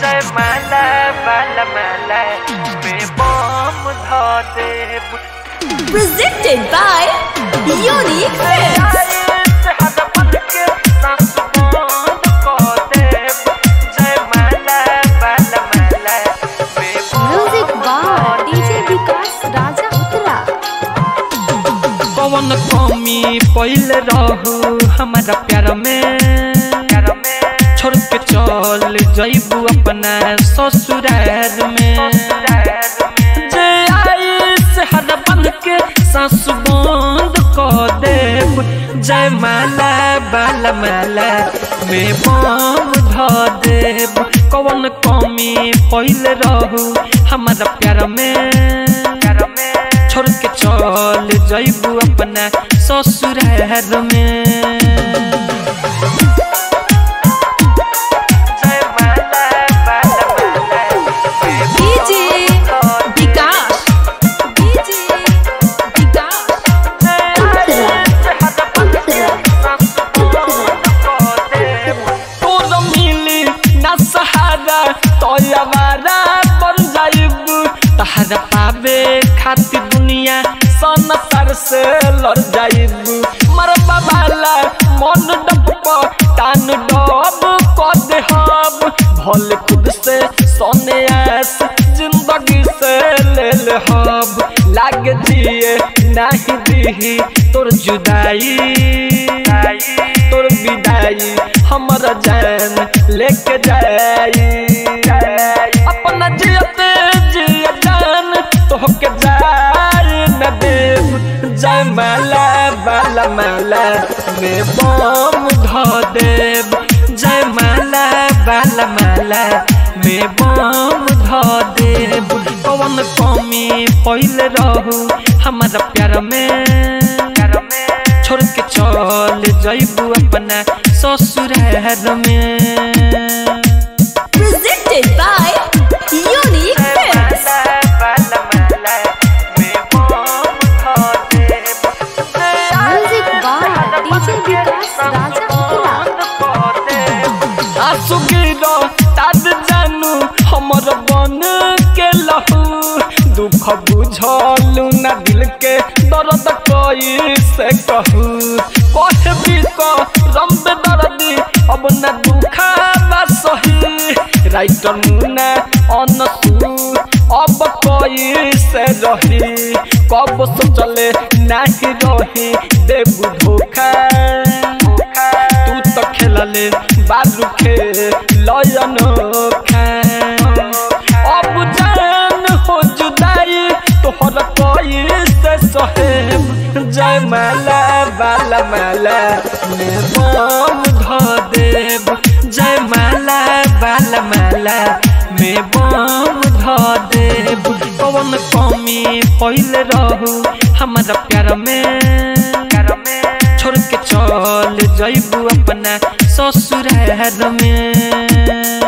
जय माला बाला माला बेबम ध देव Presented by Unique Films. Music by DJ Vikas Raja Uttara. कौन कमी पहले रहू हमारा प्यार में छोड़ के चल जैबू अपना ससुराल में जे आई से हर बन के सांस बंद कर देव जय माला बाला माला में बम ध देव कौन कमी पहले रहू हमारा प्यार में छोड़ के चल जैबू अपना ससुराल में जय माला बाला माला DJ Vikas. DJ Vikas. तोर मिली ना सहारा तोयवारा बन जाइब तहरा पावे खातिर दुनिया संसार से लड़ जाइब मरबा वाला मन डब टान डब कर दे हम भले खुद से सोने आस जिंदगी से ले ले हम लाग जिए नहीं दी तोर जुदाई तोर विदाई हमर जान लेके जाई अपना जियते जिय जान तोहके जाई न देव जय माला बाला माला में बम ध देव जय माला बाला माला में बम ध देव कौन कमी पहले रहू हमारा प्यार में छोड़ के चल जैबू अपना ससुराल में Presented by Unique Films. Music by DJ Vikas Raja Uttara. आंसू गिरो ताद जानू हमर बन के लहू दुख बुझलू ना दिल के दर्द कोई से कहू कहे भी को रंब दर्दी अब ना दुखा बा सही राइटर मुना अनसू अब कोई से रही कब सोचले नहीं रही देबू धोखा तू तो खेलले बालू खे लयन खा अब जान हो जुदाई तोहर कोई से सहेब जय माला बाला माला में बम ध देव जय माला बाला माला में बम ध देव कौन कमी पहले रहू हमारा प्यार में छोड़ के चल जैबू अपना ससुराल में